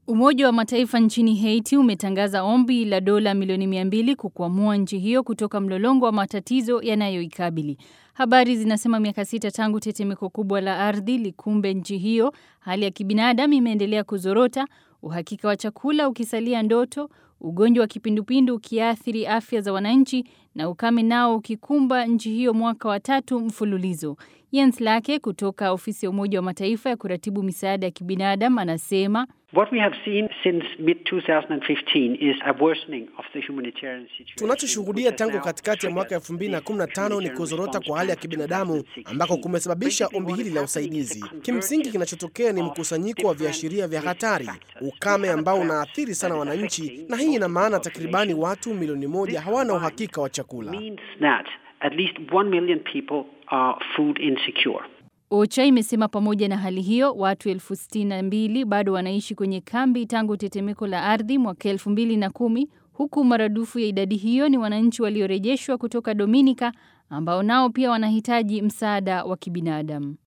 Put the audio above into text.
Umoja wa Mataifa nchini Haiti umetangaza ombi la dola milioni mia mbili kukwamua nchi hiyo kutoka mlolongo wa matatizo yanayoikabili. Habari zinasema miaka sita tangu tetemeko kubwa la ardhi likumbe nchi hiyo, hali ya kibinadamu imeendelea kuzorota, uhakika wa chakula ukisalia ndoto, ugonjwa wa kipindupindu ukiathiri afya za wananchi na ukame nao ukikumba nchi hiyo mwaka wa tatu mfululizo. Jens Lake kutoka ofisi ya Umoja wa Mataifa ya kuratibu misaada ya kibinadamu anasema What we have seen since mid 2015 is a worsening of the humanitarian situation. Tunachoshuhudia tangu katikati ya mwaka 2015 ni kuzorota kwa hali ya kibinadamu ambako kumesababisha ombi hili la usaidizi. Kimsingi, kinachotokea ni mkusanyiko wa viashiria vya hatari, ukame ambao unaathiri sana wananchi, na hii ina maana takribani watu milioni moja hawana uhakika wa chakula. means that at least 1 million people are food insecure. OCHA imesema pamoja na hali hiyo, watu elfu sitini na mbili bado wanaishi kwenye kambi tangu tetemeko la ardhi mwaka elfu mbili na kumi huku maradufu ya idadi hiyo ni wananchi waliorejeshwa kutoka Dominika ambao nao pia wanahitaji msaada wa kibinadamu.